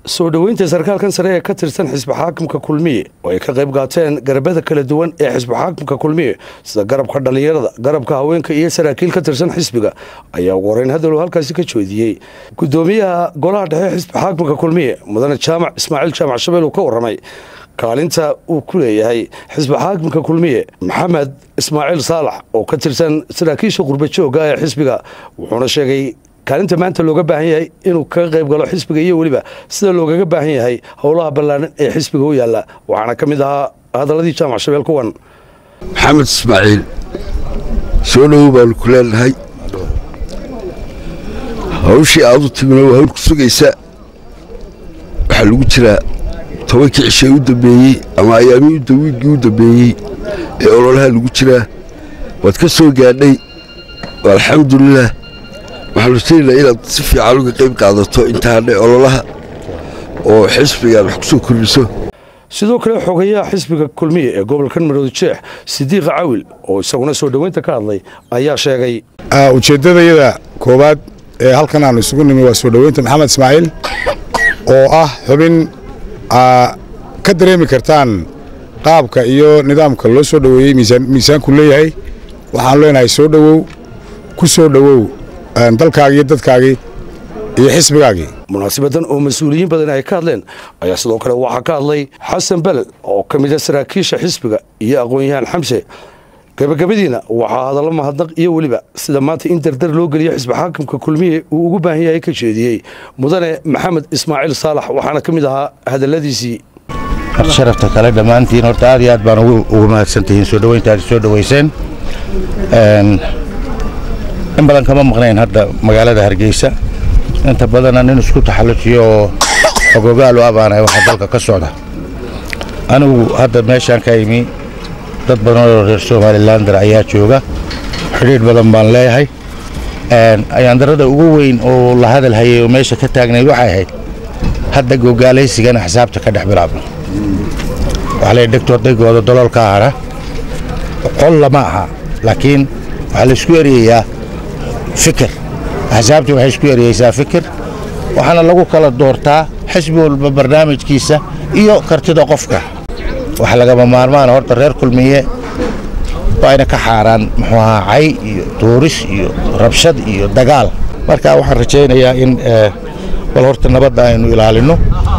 soo dhoweynta sarkaalkan sare ee ka tirsan xisbi xaakimka kulmiye oo ay ka qayb qaateen garabada kala duwan ee xisbi xaakimka kulmiye sida garabka dhallinyarada garabka haweenka iyo saraakiil ka tirsan xisbiga ayaa ugu horeyn hadaluu halkaasi ka joodiyey gudoomiyaha golaha dhexe xisbi xaakimka kulmiye mudane jaamac ismaaciil jaamac shabeel uu ka waramay kaalinta uu ku leeyahay xisbi xaakimka kulmiye maxamed ismaaciil saalax oo ka tirsan saraakiisha qurbajooga ee xisbiga wuxuuna sheegay kaalinta maanta looga baahan yahay inuu kaga qayb galo xisbiga iyo weliba sida loogaga baahan yahay howlaha ballaaran ee xisbiga u yaalla waxaana ka mid ahaa hadaladii jaamac shabeel kuwan maxamed ismaaciil soo dhowow baanu ku leenahay hawshii aad u timina waa hawl ku sugaysa waxaa lagu jiraa tobankii cishay u dambeeyey ama ayaamihii wiiggii u dambeeyey ee ololaha lagu jiraa waad ka soo gaadhay alxamdulilah waxaanu rajaynaynaa inaad si fiican uga qayb qaadato intaadhe ololaha oo xisbigaan wax ku soo kordhiso sidoo kale xogayaha xisbiga kulmiye ee gobolka maroodi jeex sidiiqa cawil oo isaguna soo dhoweynta ka hadlay ayaa sheegay ujeeddadayada koowaad ee halkan aanu isugu nimi waa soo dhoweynta maxamed ismaaciil oo ah xubin ka dareemi kartaan qaabka iyo nidaamka loo soo dhoweeyey miisaanku leeyahay waxaanu leenahay soo dhowow ku soo dhowow dalkaagii iyo dadkaagii iyo xisbigaagii munaasabadan oo mas-uuliyiin badan ay ka hadleen ayaa sidoo kale waxaa ka hadlay xasan beled oo ka mid a saraakiisha xisbiga iyo aqoon-yahaan xamse gabagabadiina waxaa hadallo mahadnaq iyo weliba sida maanta in dardar loo geliyo xisbi xaakimka kulmiye uu ugu baahan yahay ka jeediyey mudane maxamed ismaaciil saalax waxaana ka mid ahaa hadalladiisii sharafta kale dhammaantiin horta aad iyo aad baan ugu mahadsantihiin soo dhoweynta aad soo dhoweyseen in badan kama maqnayn hadda magaalada hargeysa inta badana nin isku taxallujiyo oo ogogaal u abaanay waxa dalka ka socda anigu hadda meeshaan ka imi dad badan oo reer somalilander ayaa jooga xidhiidh badan baan leeyahay ayaandarada ugu weyn oo la hadal hayay oo meesha ka taagnayd waxay ahayd hadda gogaalaysigana xisaabta ka dhex bilaabno waxaa leeyahy dhegtood dhegooda doloolka hadha qol lama aha laakiin waxaa la isku ereyayaa fikir axsaabtii waxay isku ereyeysaa fikir waxaana lagu kala doortaa xisbi walba barnaamijkiisa iyo kartida qofka waxa lagama maarmaana horta reer kulmiye waa ayna ka xaaraan muxuu ahaa cay iyo tuuris iyo rabshad iyo dagaal marka waxaan rajaynayaa in bal horta nabadda aynu ilaalinno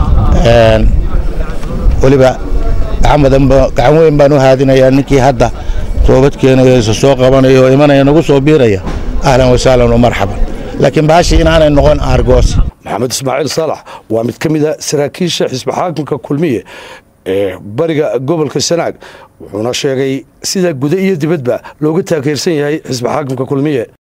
weliba gacan weyn baan u haadinayaa ninkii hadda toobad keenayo isa soo qabanaya oo imanaya nagu soo biiraya ahlan wasahlan wa marxaban laakiin baashii inaanay noqon aargoos maxamed ismaaciil saalax waa mid ka mid a saraakiisha xisbi xaakimka kulmiye ee bariga gobolka sanaag wuxuuna sheegay sida guda iyo dibadba looga taageersan yahay xisbi xaakimka kulmiye